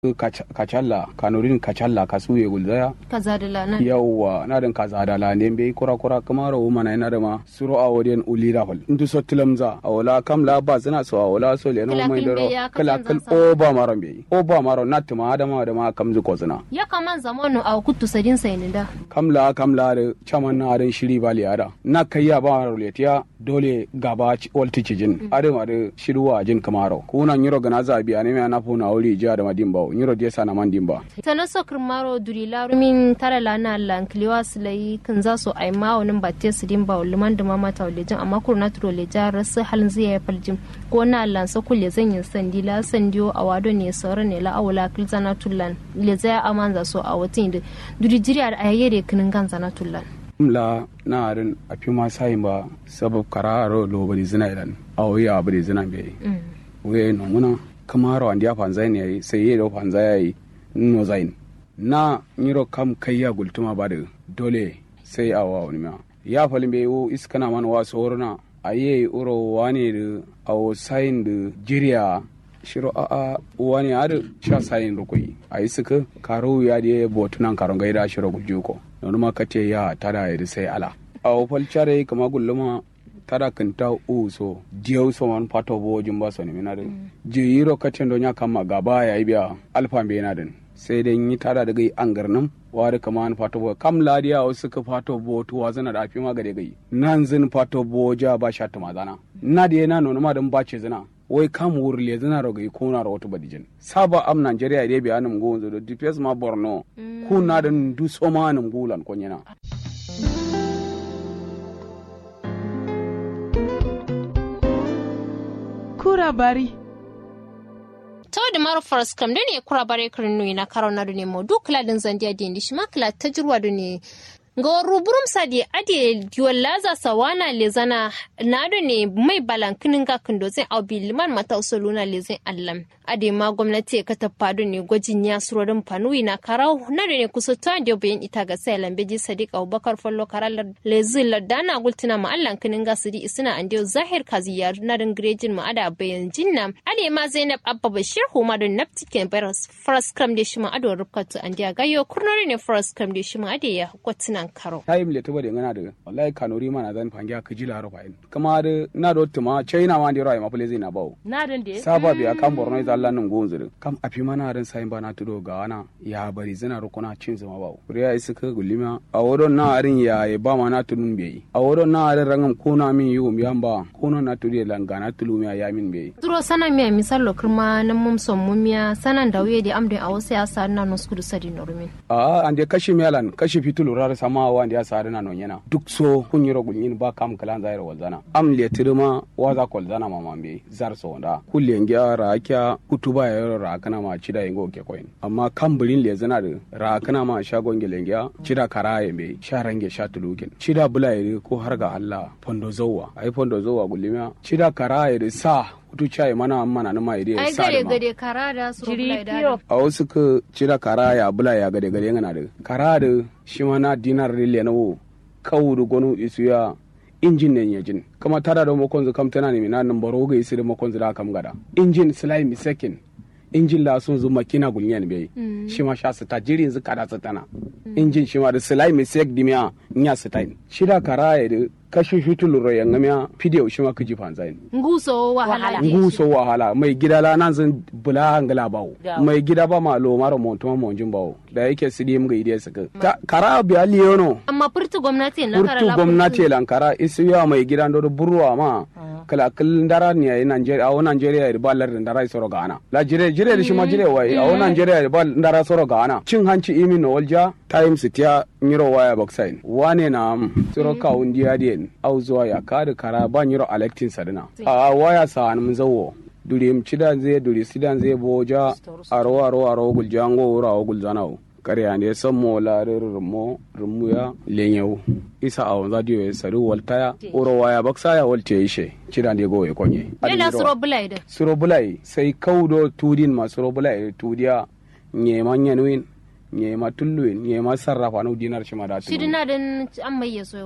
kacalla kanurin kacalla kasuye gulzaya kaza da lana yawwa na den kaza da la ne be kura kura kamaro mana ina da ma suro a woden ulira hol ndu so tilamza a wala kam la ba zina so a wala so le no Kala mai kin be daro ya kala kasan kal zan o ba maro be o ba maro na tuma da ma da ma kam zu ko zina ya kaman zamanu a kuttu sadin sai ni da kam la kam la da chaman na da shiri ba li ada na kai ya ba maro le tiya dole gaba ci- walti cijin ade ma da shiruwa jin kamaro kuna nyiro gana zabi ane me na funa wuri jiya da madimba nyiro dia sana mandimba tana so kirmaro duri larumin tara lana lan kliwa silai kan za su ai ma wani batte su din ba liman da mama ta lejin amma kur na turo leja rasu halin zai ya faljin ko na lan sa kulle zan yin sandi la sandiyo a wado ne sauran ne la awula kilzana tullan le zai aman za so a watin da duri jiri a yayyare kinin gan zana tullan la na arin a fi ma sayin ba sabab kararo lo bari zina ilan a wuya bari zina bai wuya no muna kamaro andi ya fanzai ne yayi sai yi da fanzai yayi no zain na nyiro kam kai ya gultuma ba da dole sai a wa wani ma ya falin bai wo iskana man wa sorona aye uro wani da a sayin da jiriya shiro a a wani ada sha sayin rukui a yi suka karo ya da botunan karon gaida shiro gujuko nonu ma kace ya tada ya sai ala a wofal chare kama gulluma tada kanta u so diyo so man pato bo jumba so ni minade je yiro kace do nya kama gaba ya biya alfa be na din sai dai yi tada daga angarnam wari kama an fato bo kam ladiya o suka fato bo to wazana da afi ma gade gai nan zin fato bo ja ba sha tuma zana na da na nono ma dan bace zina wai kam wurle zina roga ko na rawatu badijin saba am Nigeria dai biya nam go zo do DPS ma Borno ku na dan du so ma nam gulan ko nyana kura bari to da mara faras kam da ne kura bare karin nui na karo na ne mo duk ladin zandiya da ndi shima kala tajruwa da ne ga ruburum sadi ade laza sawana lezana na da ne mai balankinin ga kindo zai au bi liman mata usuluna lezin allam ade ma gwamnati ka tafa da ne gwajin ya surorin fanui na karau na da ne kusa ta da bayan ita ga sai lambeji sadiq abubakar fallo karalar lezin ladana gultina ma allan kinin ga sidi isina ande zahir kaziya na da grejin ma ada bayan jinna ade ma zainab abba bashir huma da naptiken baras faras kram da shi ma ado rubkatu ande gayo kurnori ne faras kram da shi ma ade ya kwatina nan karo time le tuba de ngana de wallahi kanori mana zan fangiya ka jila ro fain kama de na do tuma china ma de ro ma pule zina bawo na dan de saba biya kan borno ita Allah nan gonzu de kam afi mana ran sai ba na tudo ga wana ya bari zina ro kuna cin zuma bawo kuriya isi ka gulima a wodon na arin ya ya ba ma na tunun be a wodon na arin rangam kuna min yu mi amba kuna na tudu lan ga na tulu mi ya min be duro sana miya misal lo kirma nan mum son mumiya sanan da wuye da amde a wasu ya sa na nos kudu sadi norumin a ande kashi melan kashi fitulu rar sama wa ande ya sa na non yana duk so kun yiro gulin ba kam kalan zairo walzana am le tirma wa za kol zana ma mambe zar so da kulle ngiya ra kya kutuba ya yoro ra kana ma chida ingo ke koyin amma kam bulin le zana da ra kana ma shagon gele ngiya chida kara ya me sharange sha tulukin chida bulaye ko har ga Allah fondo zowa ai fondo zowa gulima chida kara ya sa kutu chai mana mana na ma ide ai sa gade da ma gade kara da su jiri rubula da piyo a wasu ka cira kara ya bula ya gade gade ngana da kara da shi ma na dinar rile na wo kawu da gonu isu ya injin ne yajin kama tara da makon zu kam tana ne na nan baro ga isi da makon zu da kam gada injin slime mi second injin la sun zu makina gulnyan bai shi ma sha su ta jiri yanzu kada su tana injin shi ma da slime mi sek dimiya nya su tain shi da kara ya da kashi fitulu ro yanga miya fidiyo shi ma kaji fanzain nguso wahala Wahala. da shi. nguso wahala mai gida la nan zan bula hangala bawo Gawo. mai gida ba ma lo mara montuma monjin bawo da yake sidi mga ide saka Ta- kara biya liyono amma furtu gwamnati na kara urtu la gwamnati lankara isi ya mai gida ndo burwa ma kala kal ndara ni ay Nigeria awo Nigeria ya ba lar ndara soro gana la jire jire da shi ma jire wai awo Nigeria ya ba ndara soro gana cin hanci imi no walja times tiya nyiro waya baksain wane na am soro ka undi adien au zuwa ya kada kara ba nyiro electin sadina a waya sa an mun zawo duri m cidan zai duri sidan zai boja aro aro aro guljango wura awo gulzanawo kare ande sammo laare rumo rumuya lenyewu isa awon radio ya sari waltaya uro waya baksaya walte ishe cida ne go ya konye ne na su rubula da suro bulai sai kaudo tudin ma suro bulai tudiya nyema nyenuin nyema tulluin nyema sarrafa no dinar shima da shi dina din an mai yaso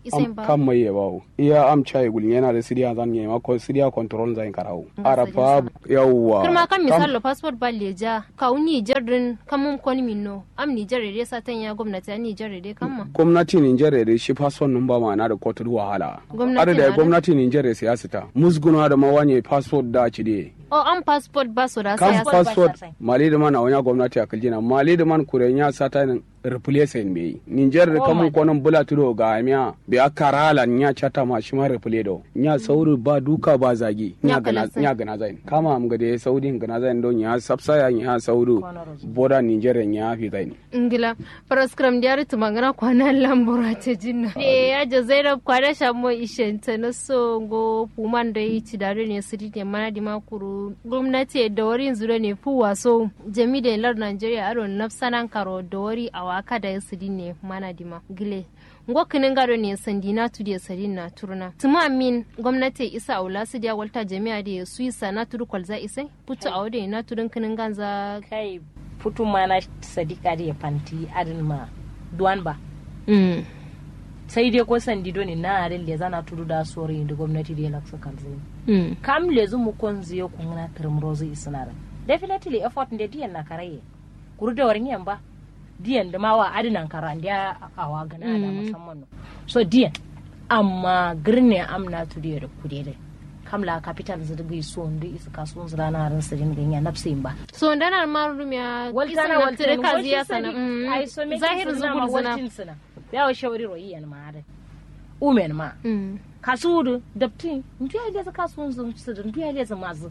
isen ba kam mai ya bawo iya am chai gulin yana da sidiya zan yi ma ko sidiya control zan karawo Nga arafa yawwa kirma kan misalo passport ba leja ka uni jardin kamun koni minno am ni jare dai satan ya gwamnati an ni jare dai kamma gwamnati Nijar da shi fason nun ba ma na da kotar wahala Gwamnati ada na da da- gwamnati Nijar siyasa ta musguna da mawanye passport da ci de o an passport ba su da kan saya Passport ba passport sa sai. mali da man a wani gwamnati a kaljina mali da man kure ya sata nin replace in bai Nijar da Oh kamun my konon bula tudo ga miya bi akarala nya chata ma shi ma replace do nya sauri ba duka ba zagi Nya nya gana kalasai. nya gana zain kama am ga da saudi gana zain don ya sapsaya nya sauri Kwanar boda Nijar ya fi zain ingila paraskram diari tumangana kwana lambura ta jinna e ya ja zainab kwana shamo ishenta na so go puman da yi ci dare ne siri ne mana di makuru gwamnati da wari zure ne fu waso jami da lar nigeria aro nafsanan karo da wari a waka da siri ne mana di ma gile ngo kinin gado ne sandi na tu da sari na turna tuma min gwamnati isa aula su dia walta jami'a da su isa na turu kwalza isai putu a wadai na turun kinin ganza kai futu mana sadika da ya fanti adin ma duwan ba mm. sai dai ko sandi doni na arin le zana tudu da sori da gwamnati da ya laksa kalzai Mm. kam le zu mu kon ziyo kun na termrozi isnara definitely effort nde diyan na karaye kuru da warin yan ba diyan da mawa adinan kara ndiya awa gana da musamman no so diyan amma girne amna tu da kude da kam la capital zirgi so ndi isa kasuwan zira na ran sirin ganya nafsin ba so ndanar marum ya waltana waltana kazi ya sana ai so me zahir zubul zina waltin sina ya wa shawari royi yan ma da umen ma Mm. kasuwudu dabtin ndu ya leza kasuwan zun sudu ndu ya leza mazu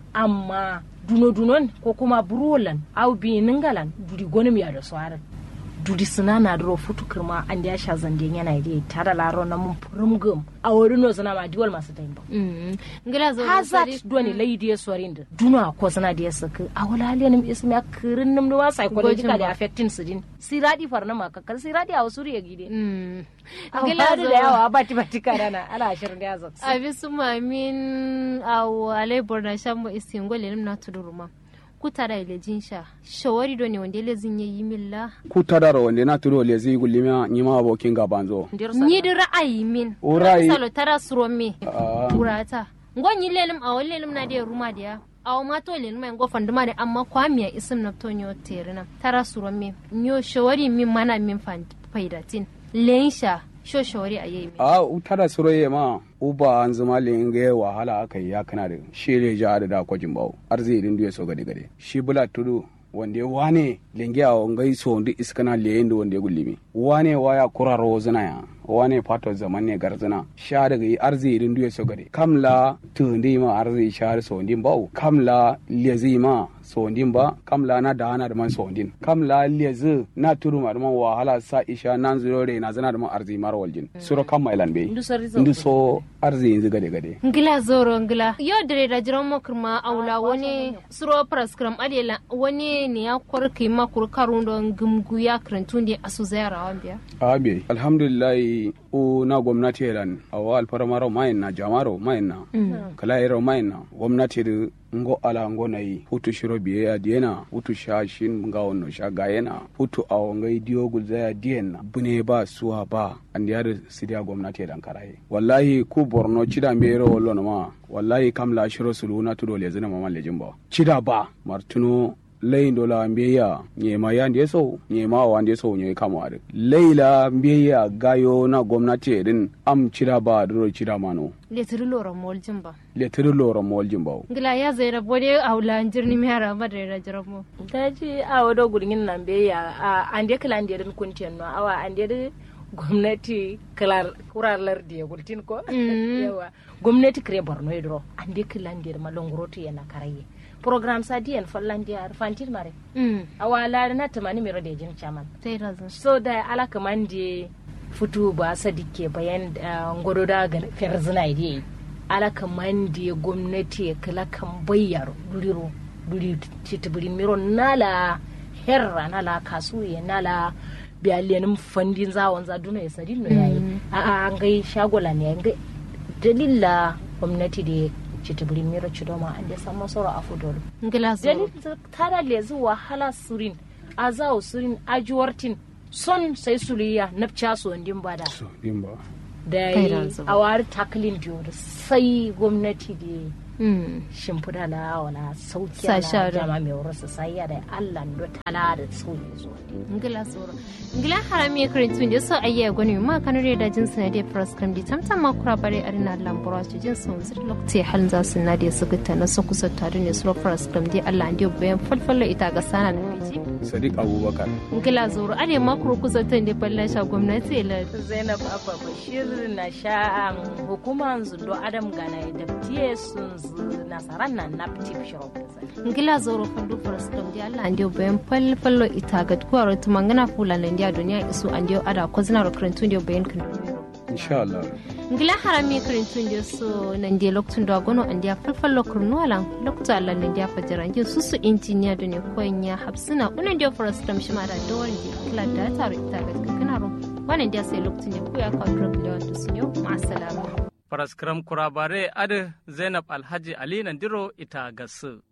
amma duno dunon ko kuma burolan au bi ningalan duri gonim ya da swara duri suna na duro futu kirma an da ya sha zande yana yi tada laro na mun furum gum a wuri no zana ma diwal masu tayin ba Mm. ngila zo hazard doni laidi ya swarin da duna ko zana da ya saka a wala haliyan ismi a kirin nim da psychologically Gojin ba. affecting su din siradi farna ma kakar siradi a wasu riya gide Mm. ngila ngila da zo yawa bati bati karana ala ashirin da ya zaksu abi su mamin awo alai borna shammo istingo lenim na tuduruma kutara ile jinsha shawari do ne wanda ile zin yi milla ku tadara wanda na turo le zai gulima ni ma abokin gabanzo Ndir ni da ra'ayi min O ra'ayi- salo tara suro me Ah. kurata ngonyi lelim awo lelim na de ruma dia awo ma to lelim en go fanduma de amma kwamiya isim na to nyo terina tara suro me nyo shawari min mana min fan faidatin lensha sho shawari ayi min a tara suroye ma uba an zama linge wahala aka yi ya kana da shi ne ja da da kwajin bawo arziki din duye so gade gade shi bula tudu wanda ya wane linge a wangai so ndi iskana leyin da wanda ya gullimi wane waya kuraro zina ya wane fato zaman ne garzina sha daga yi arziki din duye so gade kamla tundi ma arziki sha so ndin bawo kamla lezi ma so ndin ba kamla na da hana da man so ndin kamla lezi na tudu ma da man wahala sa isha nan zuro re na zana da man arziki mara waljin suro kam mailan be Ndu sori zo ndu so arziki yanzu gade gade ngila zoro ngila yo dare da jiran mo kirma aula wani suro praskram adela wani ne ya korki ma kur karundo ngumgu ya krantun de asu zayara wambiya abe alhamdulillah o na gwamnati elan awa alfaramaro mayin na jamaro mayin na kala ero mayin na gwamnati da ngo ala ngo na yi hutu shiro biye ya diena hutu sha shin nga onno sha gayena hutu awo ngai dio gulza ya diena bune ba suwa ba an ya da sidiya gwamnati elan karaye wallahi ku borno chida mbero wollo no ma wallahi kam la shiro suluna tudo le zina mama lejin ba chida ba martuno layin dola mbiya nyema ya ndiye so nyema wa ndiye so nyoy kama ade leila mbiya gayo na gwamnati edin am cira ba duro cira mano le tiri loro mol jimba le tiri loro mol jimbaw ngila ya zaira bode aula jirni mi hara ma dare da jiran mo daji a wado gurgin nan be ya a ande kala ande den kuntiyan no awa ande de gwamnati kala kuralar da ya gultin ko yawa gwamnati kare borno yedro ande kala ande ma longoroto yana karaye program sa diyan fallan dia fantir mare mm awa la na tamani mero de jin chaman sai razan so da ala kamande futu ba sadike bayan uh, ngoro da ga ferzina ide ala kamande gwamnati kala kan bayyar duriro duri titibiri miro nala herra nala kasuye nala biyalenin fandin zawon za duna ya sadi no yayi a a an gai shagola ne an gai dalila gwamnati da titibiri miro chidoma an da samu soro a fudoro ngila zo dalil tara lezu wahala surin azawo surin ajuwartin son sai suliya napcha so ndin bada so dimba da Kai yi ranzu. a wari taklin diyor sai gwamnati da Mm. shimfiɗa la wala sauki Sa ala share. jama mai wurin sai ya da Allah ndo tala da sauki zuwa ngila soro ngila harami krentu ndi so ayya goni ma kanure da jin sanade pras kam di tamtam ma kura bare arina lambura ci jin sun zir lokti halin za su na da su gutta na su kusa tare ne su pras kam di Allah ndi bayan falfalla ita ga sana na fiji sadiq abubakar ngila zoro are ma kuro kusa tan da balla sha gwamnati la Zainab Abba Bashir na sha'an hukumar zundo Adam Gana da tiye sun zu nasaran nan na tip shop. ngila zoro fandu pras kam di Allah ndi bayan falfallo ita ga kuwaro tumangana fula nan dia duniya isu andi ada kozina ro krentu ndi bayan kan insha Allah ngila harami karintun da so nan dia loktun da gono an dia falfal lokur nuala lokta Allah nan dia fajara ngi susu injiniya da ne konya hapsina unan dia forest tam shima da dawar di kala da taro ita ga kana ro wannan dia sai loktun ne ku ya ka drop da wanda sunyo ma assalamu Faraskram kurabare ade Zainab Alhaji Ali Nandiro ita gasu.